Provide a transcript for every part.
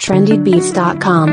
trendybeats.com.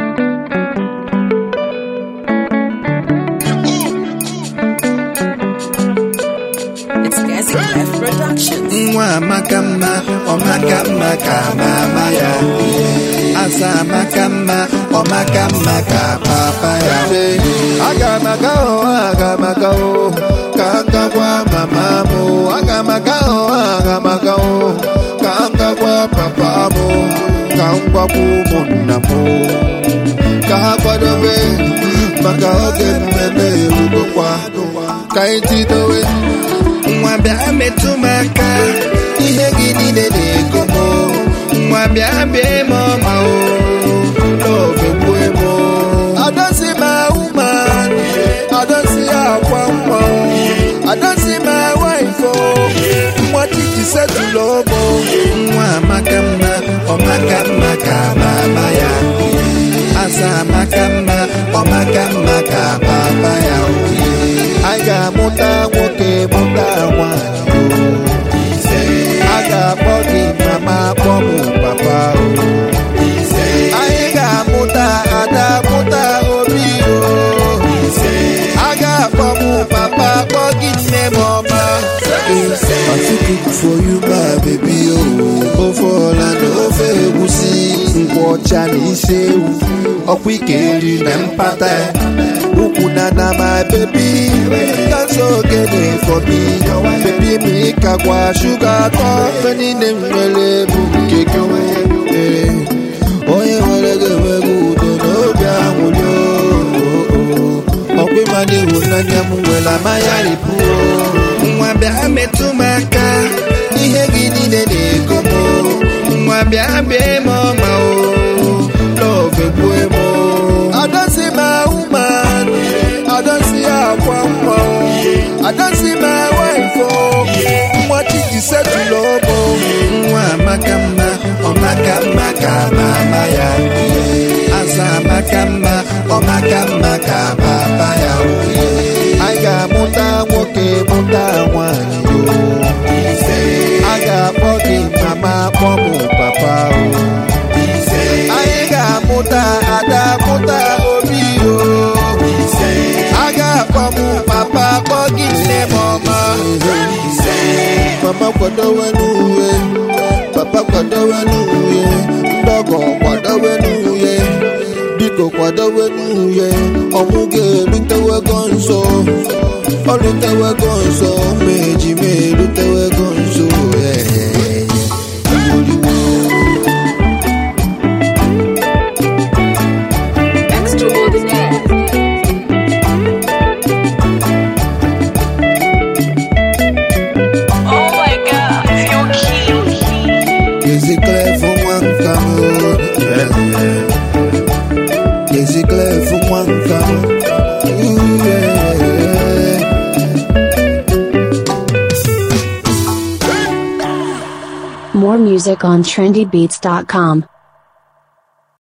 It's Gazi Clef Productions. nwa amaka mma ọmaka mma ka mama ya asa amaka mma ọmaka mma ka papa ya aga m aga hụ aga m aga hụ ka m gakwa mama m aga m aga hụ aga m aga hụ ka m gakwa papa m ka m gwakwa ụmụnna m ka ha kwadobe maka oge mmemme erugokwa ka anyị tidowe nwa bịa metụ m aka ihe gị niile na-ego m nwa bịa bịa m ọma o n'ogegbue m adosi m ahụma adosi akwa nwa adosi m waifo nwa titi setụlụ obo nwa amaka mma ọmaka mma ka mama ya asa amaka mma ọmaka mma ka papa ya anyị ga-amụta nwoke mụta nwanyị a ga-akpọ gị mama akpọ m papa o anyị ga-amụta ada mụta obi o a ga-akpọ m papa akpọ gị nne m ọma Pacific for you my baby o ofe ọla na ofe egwusi nkwụ ọcha na isi ewu ọkwa ike nri na mpata ukwu na na my baby that's okay for me baby mi kakwa shuga atọ mfe niile m nwere bụ nke gị ee. onye nwere gị enweghị udo n'obi anwụli ọkwa ịma na ịhụnanya m nwere amaya ripụ nwa bịa metụ m aka ihe gị niile na-ego m nwa bịa bịa m ọma o love gbue m adosi m ahụ ma adosi akwa nwa o adosi m waifo nwa chiji setụlụ obo nwa amaka mma ọmaka mma ka mama ya asa amaka mma ọmaka mma ka papa ya anyị ga-amụta nwoke mụta nwanyị o a ga-akpọ gị mama akpọ m papa o anyị ga-amụta ada mụta obi o a ga-akpọ m papa akpọ gị nne m ọma mama kwadowe n'uwe papa kwadowe n'uwe ndọgọ kwadowe n'uwe biko kwadowe n'uwe ọnwụ ga-erutewego nso ọ rutewego nso ma eji ma erutewego nso ee. Extraordinaire. Oh my god, you're cute. Is it clear for one come? Is it clear for one come? Ooh, yeah. More music on trendybeats.com.